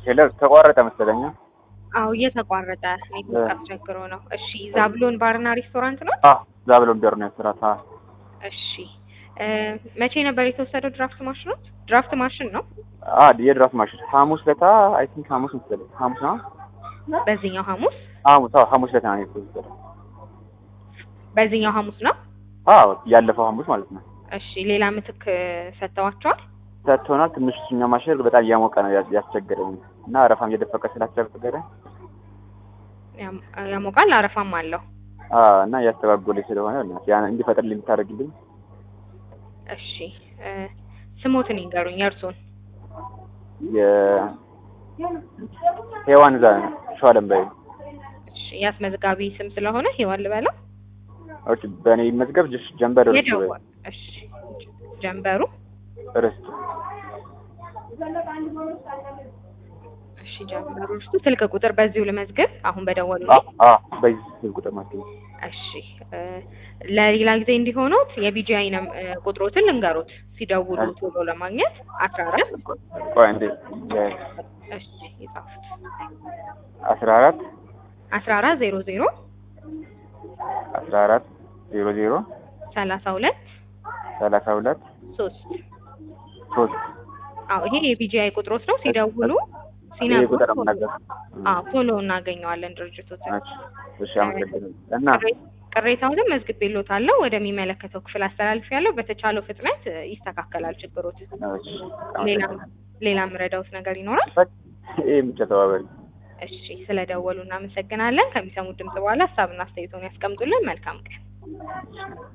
ሄሎ ተቋረጠ መሰለኝ። አዎ እየተቋረጠ ኔትወርክ አስቸግሮ ነው። እሺ ዛብሎን ባርና ሬስቶራንት ነው? አዎ ዛብሎን ቢር ነው የስራት። አዎ እሺ እ መቼ ነበር የተወሰደው ድራፍት ማሽኖት? ድራፍት ማሽን ነው አ የድራፍት ማሽን ሐሙስ ለታ አይ ቲንክ ሐሙስ መሰለኝ። ሐሙስ ነው በዚህኛው ሐሙስ ሐሙስ አዎ ሐሙስ ለታ ነው የተወሰደው። በዚህኛው ሐሙስ ነው። አዎ ያለፈው ሐሙስ ማለት ነው። እሺ ሌላ ምትክ ሰጥተዋቸዋል? ሰጥቶናል። ትንሽ እኛ ማሽን በጣም እያሞቀ ነው ያስ- ያስቸገረኝ እና አረፋም እየደፈቀ ስላስቸገረ ያም- ያሞቃል አረፋም አለው። አ እና እያስተጓጎለኝ ስለሆነ እና ያን እንዲፈጥርልኝ ልታደርግልኝ እሺ እ ስሞትን ይንገሩኝ የእርሶን። የ ሄዋን ዛ ሸዋለም በይ እሺ ያስመዝጋቢ ስም ስለሆነ ሄዋን ልበለው። ኦኬ በእኔ መዝገብ ጅሽ ጀንበር ርስቱ በይ የደወል እሺ ጀንበሩ ርስቱ እሺ ጀንበሩ እርሱ ስልክ ቁጥር በዚሁ ልመዝግብ አሁን በደወሉ አ አ በዚህ ስልክ ቁጥር ማለት ነው። እሺ እ ለሌላ ጊዜ እንዲሆኑት የቢጂአይ ነም- እ ቁጥሮትን ልንገሩት ሲደውሉ ቶሎ ለማግኘት አስራ አራት ቆይ እንዴ እሺ የጻፉት አስራ አራት አስራ አራት ዜሮ ዜሮ አስራ አራት ዜሮ ዜሮ ሰላሳ ሁለት ሰላሳ ሁለት ሶስት ሶስት አዎ ይሄ የቢጂአይ ቁጥሮት ነው ሲደውሉ ይሄ ሲነግሩ ቁጥር ቶሎ- ነገር አዎ ቶሎ እናገኘዋለን ድርጅቶትን እሺ አመሰግናለሁ እና ቅሬታውንም መዝግቤልዎታለሁ ወደሚመለከተው ክፍል አስተላልፌያለሁ በተቻለው ፍጥነት እ ይስተካከላል ችግሮት እሺ ሌላ አመሰግናለሁ። ሌላ ምረዳውት ነገር ይኖራል ይሄ ብቻ ተባበሪ እሺ ስለደወሉ እናመሰግናለን ከሚሰሙት ድምጽ በኋላ ሀሳብና አስተያየቶን ያስቀምጡልን መልካም ቀን